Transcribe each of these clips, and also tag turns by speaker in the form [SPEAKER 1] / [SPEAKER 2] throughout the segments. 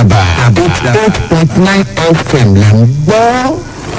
[SPEAKER 1] àdàbà eight point nine fm là ń gbọ́.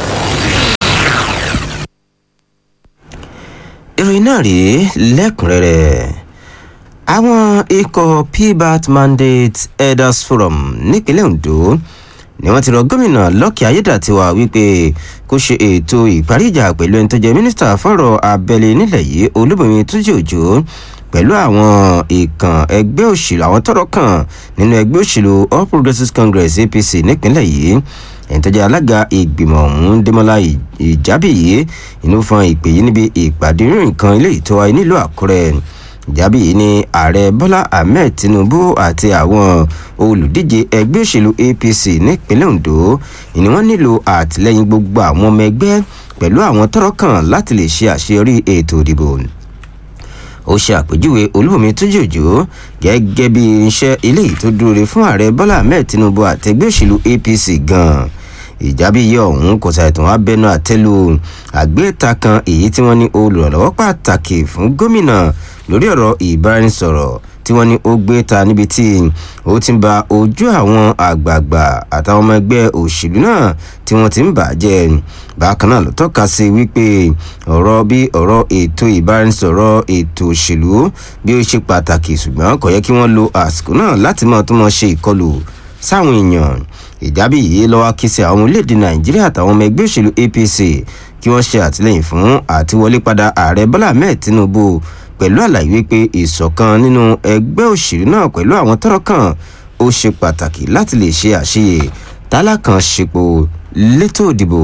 [SPEAKER 2] ìròyìn náà rèé lẹ́kùnrẹ́rẹ́ àwọn ikọ̀ pbat mandate elders forum nípínlẹ̀ ondo ni wọ́n ti rọ gómìnà lọ́kì ayédàtiwa wípé kó ṣe ètò ìparí ìjà pẹ̀lú ẹni tó jẹ́ mínísítà fọ́rọ̀ abẹ́lé nílẹ̀ yìí olúbọ̀mí túnjí òjò pẹ̀lú àwọn ìkàn ẹgbẹ́ òṣèlú àwọn tọrọ kàn nínú ẹgbẹ́ òṣèlú all progressives congress apc nípínlẹ̀ yìí ẹni tó jẹ́ alága ìgbìmọ̀ ọ̀hún dẹ́mọ́lá ìjábìyí inú fún ìpè yìí níbi ìpàdé ìròyìn kan ilé ìtọ́ wa nílùú àkúrẹ́ ìjábí yìí ni ààrẹ bọ́lá ahmed tinubu àti àwọn olùdíje ẹgbẹ́ òṣèlú apc nípínlẹ̀ ondo ni wọ́n nílò àtìlẹ́yìn gbogbo àwọn ọmọ ẹgbẹ́ pẹ̀lú àwọn tọrọ kàn láti lè ṣe àṣeyọrí ètò ìdìbò ó ṣe àpèjúwe olúbomi tójú òjò gẹ́gẹ́ bí irinṣẹ́ eléyìí tó dúró re fún ààrẹ bọ́lá ahmed tinubu àtẹgbẹ́ òṣèlú apc gan-an ìjábíyẹ ọ̀hún kò ṣàìtàn abẹnú àtẹ́lu àgbéta kan èyí tí wọ́n ní olùrànlọ́wọ́ pàtàkì fún gómìnà lórí ọ̀rọ̀ ìbáraẹnisọ̀rọ̀ tí wọ́n ní ó gbé ta níbi tí ó ti ń ba ojú àwọn àgbààgbà àtàwọn ọmọ ẹgbẹ́ òṣèlú náà tí wọ́n ti ń bàjẹ́ bákan náà ló tọ́ka sí wípé ọ̀rọ̀ bí ọ̀rọ̀ ètò ìbáraẹnisọ̀rọ̀ ètò òṣèlú bí ó ṣe pàtàkì ṣùgbọ́n kò yẹ kí wọ́n lo àsìkò náà láti mọ̀ tó mọ̀ ṣe ìkọlù sáwọn èèyàn ìjábí yìí lọ́wọ́ kí sí àwọn orílẹ̀-èdè nàìjíríà àtàwọn ọmọ ẹgbẹ́ òṣèlú apc kí wọ́n ṣe àtìlẹ́yìn fún àtiwọlé padà ààrẹ bọ́lá ahmed tinubu pẹ̀lú àlàyé wípé ìṣọ̀kan nínú ẹgbẹ́ òṣèlú náà pẹ̀lú àwọn tọ́rọ̀ kan ó ṣe pàtàkì láti lè ṣe àṣeyè tálákàn ṣepò létò ìdìbò.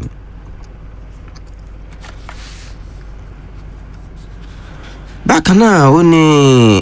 [SPEAKER 2] bákan náà ó ní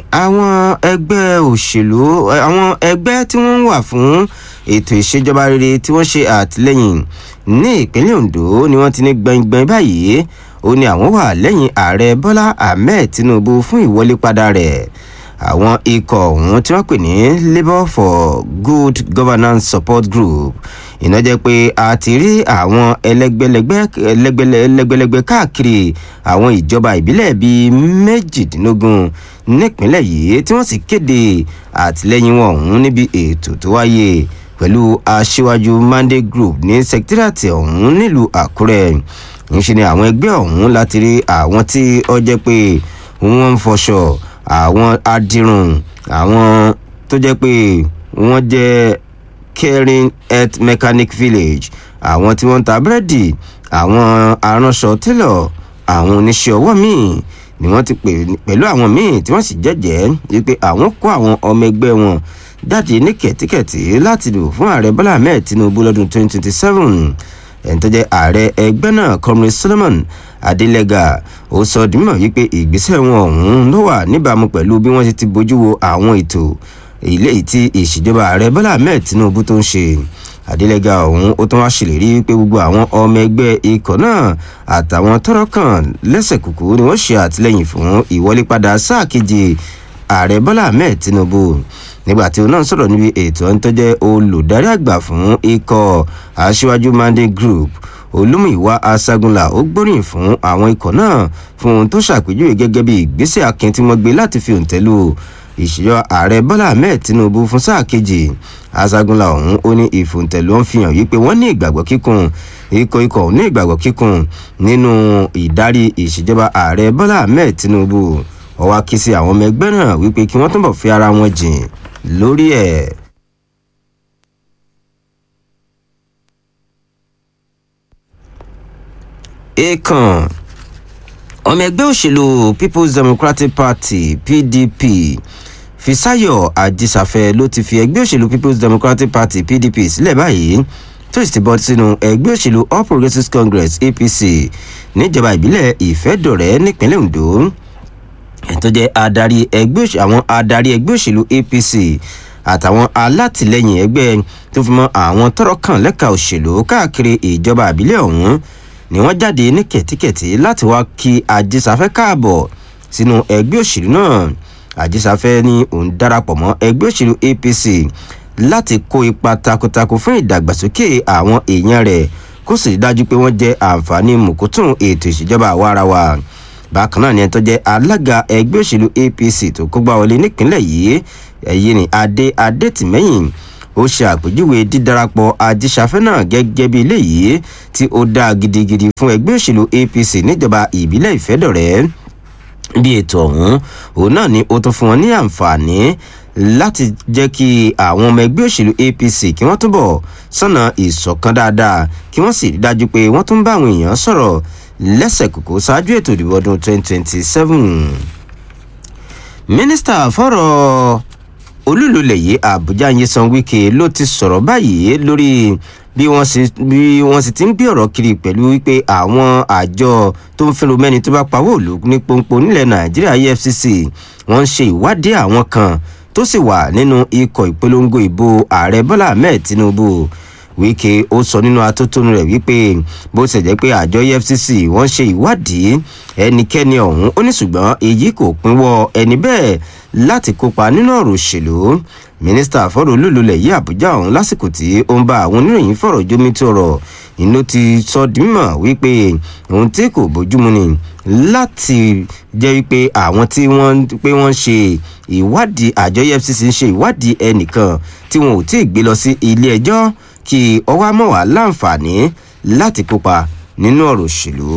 [SPEAKER 2] àwọn ẹgbẹ́ òṣèlú àwọn ẹgbẹ́ tí wọ́n ń wà fún ètò ìṣèjọba rere tí wọ́n ṣe àtìlẹ́yìn ní ìpínlẹ̀ ondo ni wọ́n ti ní gbẹ̀ngbẹ̀ng báyìí ó ní àwọn wà lẹ́yìn ààrẹ bọ́lá ahmed tinubu fún ìwọlé padà rẹ̀ àwọn ikọ̀ ọ̀hún tí wọ́n pè ní labour for good governance support group iná jẹ́ pé a ti rí àwọn ẹlẹ́gbẹ́lẹ́gbẹ́ ẹlẹ́gbẹ́lẹ́gbẹ́ káàkiri àwọn ìjọba ìbílẹ̀ bíi méjìdínlógún nípínlẹ̀ yìí tí wọ́n sì kéde àtìlẹ́yìn wọn ọ̀hún níbi ètò tó wáyé pẹ̀lú aṣíwájú monday group ní sẹkítírààtì ọ̀hún nílùú àkúrẹ́ ńṣe ni àwọn ẹgbẹ́ ọ̀hún láti rí àwọn tí ó jẹ́ pé wọ́n ń fọṣọ àwọn adirun àwọn tó jẹ́ pé wọ́n jẹ́ caring health mechanic village àwọn tí wọ́n ń ta búrẹ́dì àwọn aránṣọ télọ̀ àwọn oníṣẹ́ ọwọ́ míì ni wọ́n ti pè pẹ̀lú àwọn míì tí wọ́n sì jẹ́jẹ́ wípé àwọn kó àwọn ọmọ ẹgbẹ́ wọn jáde ní kẹ̀tíkẹ̀tí láti dìbò fún ààrẹ bọ́lá ahmed tinubu lọ́dún 2027 ẹni tó jẹ́ ààrẹ ẹgbẹ́ náà comrade solomon adelega ó sọ dìímọ̀ wípé ìgbésẹ̀ wọn ọ̀hún ló wà níbàámu pẹ̀lú bí wọ́n ti bójú wo àwọn ètò ilé tí ìṣèjọba ààrẹ bọ́lá ahmed tinubu tó ń ṣe adelega ọ̀hún ó tún wá ṣèlérí wípé gbogbo àwọn ọmọ ẹgbẹ́ ikọ̀ náà àtàwọn tọrọ kan lẹ́sẹ̀ kùkú ni wọ́n ṣe àtìlẹ́yìn fún ìwọlé padà sáà kejì ààrẹ bọ́lá ahmed tinubu nígbàtí òun náà sọ̀rọ̀ níbi ètò ẹni tó jẹ́ olùdarí àgbà fún ikọ̀ aṣíwájú monday group olúmìwá aṣágunlá ó gbóríyìn fún àwọn ikọ̀ náà fún ohun tó ṣàpèjúwe gẹ́gẹ́ bí ìgbésẹ̀ akin tí wọ́n gbé láti fi òǹtẹ̀ lù ìṣèjọ ààrẹ bọ́lá ahmed tinubu fún sáà kejì aṣágunlá ọ̀hún ó ní ìfòǹtẹ̀lù ń fi hàn yí pé wọ́n ní ìgbàgbọ́ kíkún ikọ̀ ikọ̀ ní ìgbàgbọ́ kíkún nínú ìdarí ìṣèjọba ààrẹ bọ́lá ahmed tinubu ọwọ́ akí sí àwọn ọmọ ẹgbẹ́ náà wípé kí wọ́n túnbọ̀ fi ara wọn jìn lórí ẹ̀. èèkàn ọmọ ẹgbẹ́ òṣèlú people's democratic party pdp fisayo ajísàfẹ́ ló ti fi ẹgbẹ́ òṣèlú people's democratic party pdp sílẹ̀ báyìí tó sì ti bọ́ sínú ẹgbẹ́ òṣèlú all progressives congress apc níjọba ìbílẹ̀ ìfẹ́dọ̀rẹ́ nípínlẹ̀ ondo tó jẹ́ adarí ẹgbẹ́ òṣèlú àwọn adarí ẹgbẹ́ òṣèlú apc àtàwọn alátìlẹyìn ẹgbẹ́ tó fi mọ́ àwọn tọrọ kàn lẹ́ka òṣèlú káàkiri ìjọba àbílẹ̀ ọ̀hún ni wọ́n jáde ní kẹ̀tíkẹ̀tí láti wá kí ajísáfẹ́ káàbọ̀ sínú ẹgbẹ́ òṣèlú náà ajísáfẹ́ ní òun darapọ̀ mọ́ ẹgbẹ́ òṣèlú apc láti kó ipa takuntakun fún ìdàgbàsókè àwọn èèyàn rẹ̀ kó sì dájú pé wọ́n jẹ́ àǹfààní mùkútùn ètò ìṣèjọba àwarawa bákan náà ni ẹni tó jẹ́ alága ẹgbẹ́ òṣèlú apc tó kógbá wọlé nípínlẹ̀ yìí ẹ̀yìn ní adé adétìmẹ́yìn ó ṣe àpèjúwe dídarapọ̀ ajíṣafẹ́ náà gẹ́gẹ́ bí eléyìí tí ó dáa gidigidi fún ẹgbẹ́ òṣèlú apc níjọba ìbílẹ̀ ìfẹ́dọ̀rẹ́ bí ètò ọ̀hún òun náà ni ó tún fún wọn ní àǹfààní láti jẹ́ kí àwọn ọmọ ẹgbẹ́ òṣèlú apc kí wọ́n túbọ̀ sọ̀nà ìṣọ̀kan dáadáa kí wọ́n sì rí dájú pé wọ́n tún bá àwọn èèyàn sọ̀rọ̀ lẹ́sẹ̀ kòkó ṣáájú ètò ìdìbò ọdún 2027. mínísítà fọ́rọ̀ olúlulẹ̀ yìí àbújá nyesan wike ló ti sọ̀rọ̀ báyìí lórí bí wọ́n sì bí wọ́n sì ti ń gbé ọ̀rọ̀ kiri pẹ̀lú wípé àwọn àjọ tó ń fẹ́ràn mẹ́ni tó bá pawó òlu ní pọ́npọ́n nílẹ̀ nàìjíríà efcc wọ́n ń ṣe ìwádìí àwọn kan tó sì wà nínú ikọ̀ ìpolongo ìbò ààrẹ bọ́lá ahmed tinubu wike ó sọ nínú atótónu rẹ̀ wípé bó ṣe jẹ́ pé àjọ efcc wọ́n ṣe ìwádìí ẹnikẹ́ni ọ̀hún ó ní ṣùgbọ́n èyí kò pínwọ́ ẹni bẹ́ẹ̀ láti kópa nínú ọ̀rọ̀ òṣèlú mínísítà fọ́rọ̀ olúlulẹ̀ yí àbújá ọ̀hún lásìkò tí ó ń bá àwọn oníròyìn fọ̀rọ̀ jómi tó rọ̀ inú ti sọ di mímọ̀ wípé ohun tí kò bójúmu ni láti jẹ́ wípé àwọn tí wọ́n pé wọ́n ṣe ìwádìí àjọ efcc ń ṣe ìwádìí ẹnìkan tí wọn ò tí ì gbé lọ sí ilé ẹjọ́ kí ọwọ́ amọ̀wá láǹfààní láti kópa nínú ọ̀rọ̀ òṣèlú.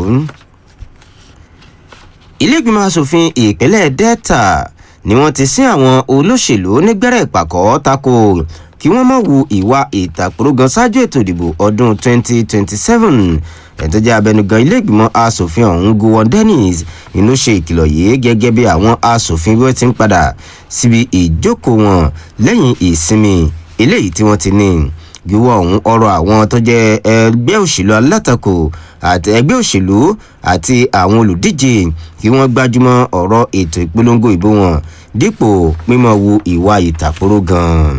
[SPEAKER 2] ilé ìgbìmọ̀ asòfin ìpínlẹ̀ delta ni wọ́n ti sin àwọn olóṣèlú nígbẹ́rẹ́ ìpàkọ́ tako kí wọ́n má wu ìwà ìtàkùrọ̀gàn ṣáájú ètò ìdìbò ọdún 2027 ẹ̀tọ́ jẹ́ abẹnugan ilé ìgbìmọ̀ asòfin ọ̀hún gowon dennis inú ṣe ìkìlọ̀ yìí gẹ́gẹ́ bí àwọn asòfin bí wọ́n ti ń padà síbi ìjókòó wọn lẹ́yìn ìsinmi eléyìí tí wọ́n ti ní gíwọ́ ọ̀hún ọ̀rọ̀ àwọn tó jẹ́ ẹgbẹ́ òṣèlú alátakò àti ẹgbẹ́ òṣèlú àti àwọn olùdíje kí wọ́n gbájúmọ́ ọ̀rọ̀ ètò ìpolongo ìbò wọn dípò mímọ́ wu ìwà ìtàkùrọ̀ gan-an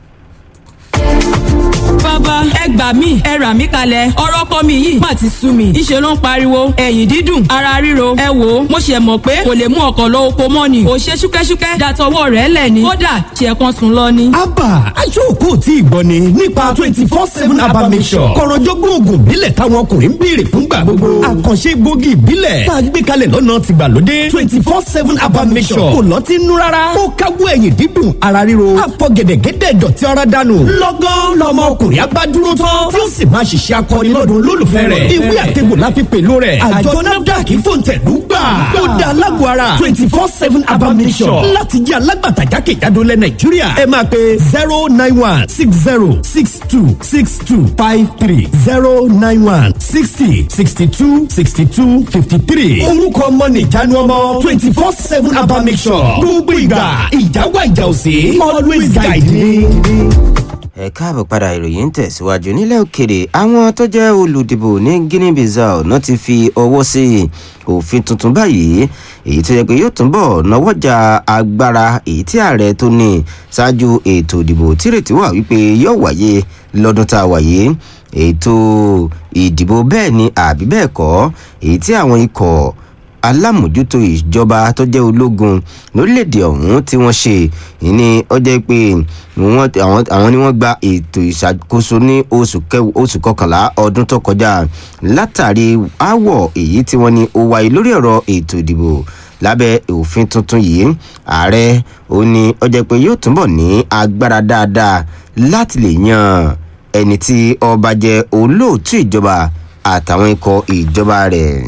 [SPEAKER 3] bàbá ẹ gbà mí ẹ rà mí kalẹ̀ ọ̀rọ̀ kọ́ mi yìí má ti sú mi ìṣe ló ń pariwo ẹ̀yìn dídùn ara ríro ẹ wò ó mo ṣe mọ̀ pé kò lè mú ọkọ̀ lọ oko mọ́ ni kò ṣe ṣúkẹ́ṣúkẹ́ dàtọwọ́ rẹ̀ lẹ̀ ni kódà ṣe kan sùn lọ ni.
[SPEAKER 4] abba aṣọ́kù tí ìgbọ́ ni nípa twenty four seven abba mission kọ̀rọ̀jọ́gbọ́n oògùn ìbílẹ̀ táwọn ọkùnrin ń béèrè fúngbà gbogbo àkànṣe gbòógì ìbílẹ̀ tá a gbé kalẹ̀ lọ́nà tìgbàlódé twenty four seven abba mission kò lọ́ọ́ ti nú rárá ó káwọ́ ẹ̀yìn dídùn ara ríro àfọ̀gẹ̀dẹ̀gẹ̀dẹ̀ dọ̀tí ara dànù lọ́gán lọ́mọ ọkùnrin abá dúró tán tí ó sì máa ṣiṣẹ́ akọni lọ́dún olólùfẹ́ rẹ̀ ìwé àtẹ̀gbò la fi pèlú rẹ̀ àjọ nafdac fòǹtẹ̀lú gbà ó da alágbó ara twenty four seven abamisọ̀ láti jẹ́ alágbàtà jákèjádò lẹ̀ nàìjíríà ẹ máa pe zero nine one six zero six two six two five three zero nine one sixty sixty two sixty two fifty three orúkọ ọmọ nìjánu ọmọ twenty four seven abamisọ̀ gbogbo ìgbà ìjáwá ìjà òsè always guide me
[SPEAKER 2] ẹ káàbọ̀ padà ìròyìn ń tẹ̀síwájú nílẹ̀ òkèrè àwọn tó jẹ́ olùdìbò ní guinea bissau náà ti fi ọwọ́ sí òfin tuntun báyìí èyí tó yẹ pé yóò túnbọ̀ náwọ́jà agbára èyí tí ààrẹ tó ní ṣáájú ètò ìdìbò tírètí wà wípé yóò wáyé lọ́dún tá a wáyé ètò ìdìbò bẹ́ẹ̀ ni àbí bẹ́ẹ̀ kọ́ èyí tí àwọn ikọ̀ alámòjútó ìjọba tó jẹ́ ológun lórílẹ̀‐èdè ọ̀hún tí wọ́n ṣe ní ọjọ́ pé àwọn ni wọ́n gba ètò ìṣàkóso ní oṣù kọkànlá ọdún tó kọjá látàrí aáwọ̀ èyí tí wọ́n ní ó wáyé lórí ọ̀rọ̀ ètò ìdìbò lábẹ́ òfin tuntun yìí ààrẹ ó ní ọjọ́ pé yóò túnbọ̀ ní agbára dáadáa láti lè yan ẹni tí ọba jẹ́ olóòtú ìjọba àtàwọn ikọ̀ ìjọba rẹ̀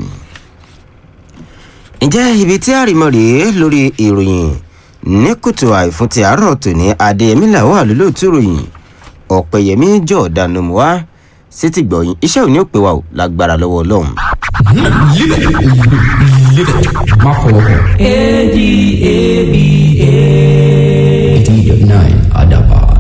[SPEAKER 2] ǹjẹ́ ibi tí àrìmọ́ rèé lórí ìròyìn ní kùtù àìfún ti àárọ̀ tòní adéyẹmí làwọn àlólóòtú ìròyìn ọ̀pẹ̀yẹmí jọ̀ọ́dánù wá sí ti gbọ̀yìn iṣẹ́ òní ò pé wa ò lágbára lọ́wọ́ ọlọ́run.
[SPEAKER 5] má fọwọ́ kàn.
[SPEAKER 3] adab